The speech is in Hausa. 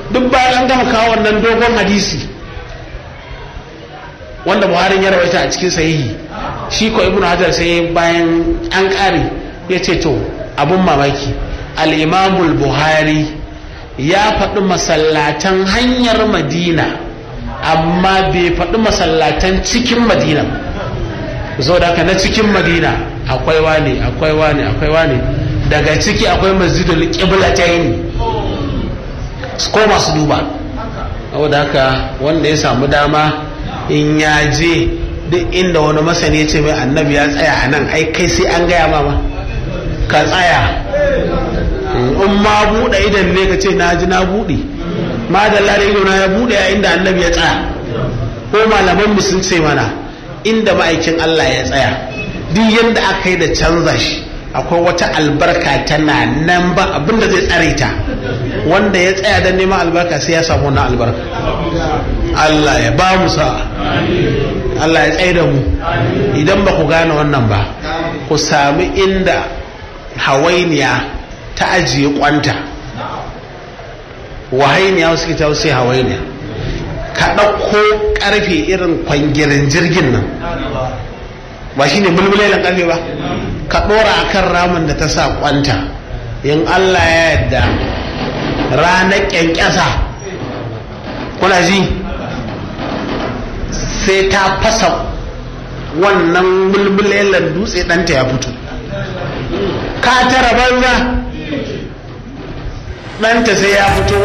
duk bayan an gama kawo wannan dogon hadisi wanda buhari ya rawaita a cikin sahihi shi ko ibnu hajar sai bayan an kare ya ce to abun mamaki al-imamul buhari ya faɗi masallatan hanyar madina amma bai faɗi masallatan cikin madina zo da na cikin madina akwai wane akwai wane akwai wane daga ciki akwai masjidul qiblatayn ko masu duba saboda haka wanda ya samu dama in ya je duk inda wani masani ya ce mai annabi ya tsaya a nan ai kai sai an gaya mama ka tsaya in ma buɗe idan ne ka ce na ji na buɗe ma da lare ido na ya buɗe a inda annabi ya tsaya ko malaman mu sun ce mana inda ma'aikin Allah ya tsaya duk yadda aka yi da canza shi akwai wata albarka tana nan ba abinda zai tsare ta wanda ya tsaya don neman albarka sai ya samu wannan albarka Allah ya ba mu sa Allah ya tsaye da mu idan ba ku gane wannan ba ku sami inda hawainiya ta ajiye kwanta wahainiya wasu kita sai hawainiya ka ɗauko ƙarfe irin kwangirin jirgin nan ba shine mulmulelan ƙarfe ba ka ɗora a kan ramin da ta sa kwanta in Allah ya yadda ranar ƙyanƙyasa kuna ji sai ta fasa wannan mulmulelan dutse ɗanta ya fito ka tara banza ɗanta sai ya fito